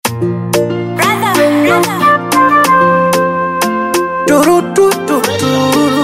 Brother, brother. Turu, tu, tu, turu.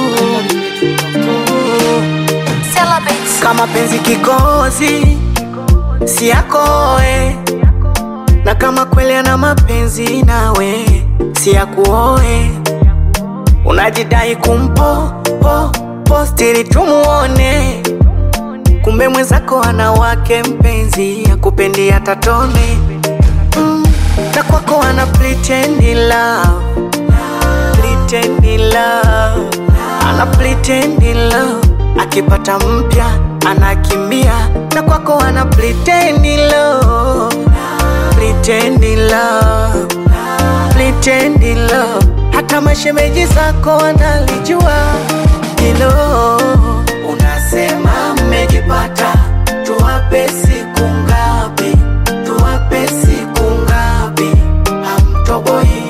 Celebrate. Kama penzi kikozi si yakoe, na kama kweli ana mapenzi nawe si yakuoe. Unajidai kumpo po posti ili tumuone, kumbe mwenzako ana wake mpenzi akupendi hata tone mm, na kwako ana pretend love pretend love, ana pretend love, akipata mpya anakimbia, na kwako ana pretend love, pretend love, pretend love, hata mashemeji zako wanalijua hilo. Unasema mmejipata, tuwape siku ngapi? Tuwape siku ngapi? Hamtoboi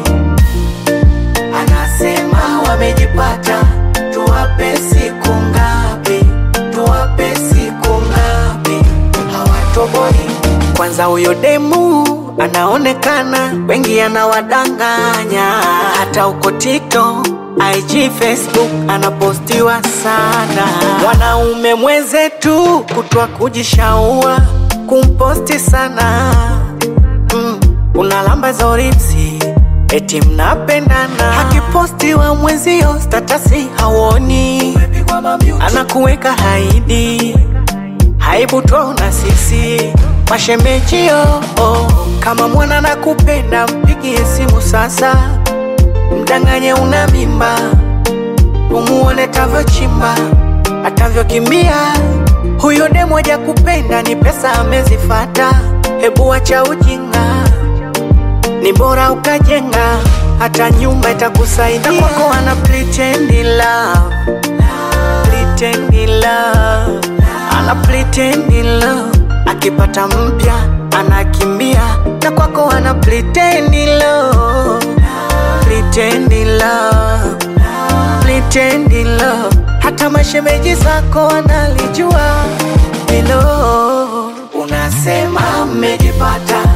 anasema wamejipata, tuwape siku ngapi? Tuwape siku ngapi? Hawatoboi. Kwanza huyo demu anaonekana, wengi anawadanganya, hata uko TikTok IG, Facebook anapostiwa sana. Wanaume mwenzetu kutwa kujishaua kumposti sana mm, unalamba zoripsi eti mnapendana, akipostiwa mwenzio statasi hawoni, anakuweka haidi haibu twaona sisi mashemejio oh. Kama mwana nakupenda mpigie simu sasa, mdanganye una mimba, umuone tavyochimba atavyokimbia. Huyo demu haja kupenda ni pesa amezifata, hebu wacha ujinga ni bora ukajenga hata nyumba itakusaidia. Na kwako ana pretend love, pretend love, ana pretend love, akipata mpya anakimbia. Na kwako ana pretend love, pretend love, pretend love, hata mashemeji zako wanalijua hilo. Unasema mmejipata